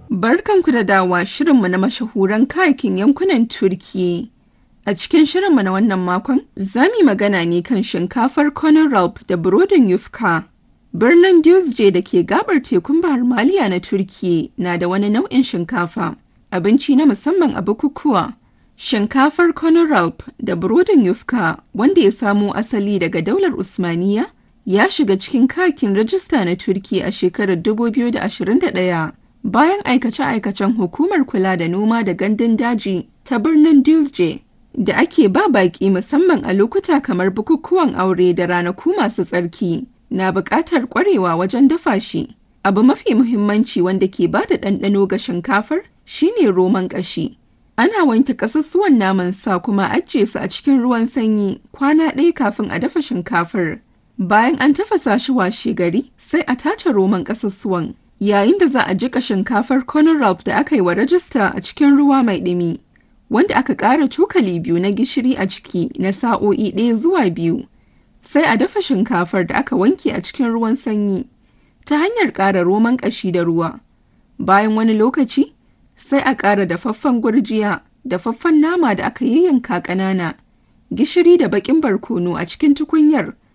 Barkanku da dawa shirinmu na mashahuran kayakin yankunan Turki. A cikin shirinmu na wannan makon, za mu yi magana ne kan shinkafar Konaralp da burodin Yufka. Birnin Düzce da ke gabar tekun Bahar Maliya na Turki na da wani nau'in shinkafa, abinci na musamman a bukukuwa. Shinkafar Konaralp da burodin Yufka, wanda ya samo asali daga daular Usmaniya, ya shiga cikin kayakin rajista na Turki a shekarar 2021. bayan aikace-aikacen hukumar kula da noma da gandun daji ta birnin Düzce da ake ba baƙi musamman a lokuta kamar bukukuwan aure da ranaku masu tsarki na buƙatar ƙwarewa wajen dafa shi. Abu mafi muhimmanci wanda ke ba da ɗanɗano ga shinkafar shine roman ƙashi. Ana wanke ƙasussuwan naman sa kuma ajiye su a cikin ruwan sanyi kwana ɗaya kafin a dafa shinkafar. Bayan an tafasa shi washe gari sai a tace roman ƙasussuwan. yayin da za a jika shinkafar Conralp da aka yi wa rajista a cikin ruwa mai ɗumi, wanda aka ƙara cokali biyu na gishiri a ciki na sa'o'i ɗaya zuwa biyu. Sai a dafa shinkafar da aka wanke a cikin ruwan sanyi ta hanyar ƙara roman ƙashi da ruwa. Bayan wani lokaci, sai a ƙara dafaffen gurjiya, dafaffen nama da aka yayyanka ƙanana, gishiri da baƙin barkono a cikin tukunyar,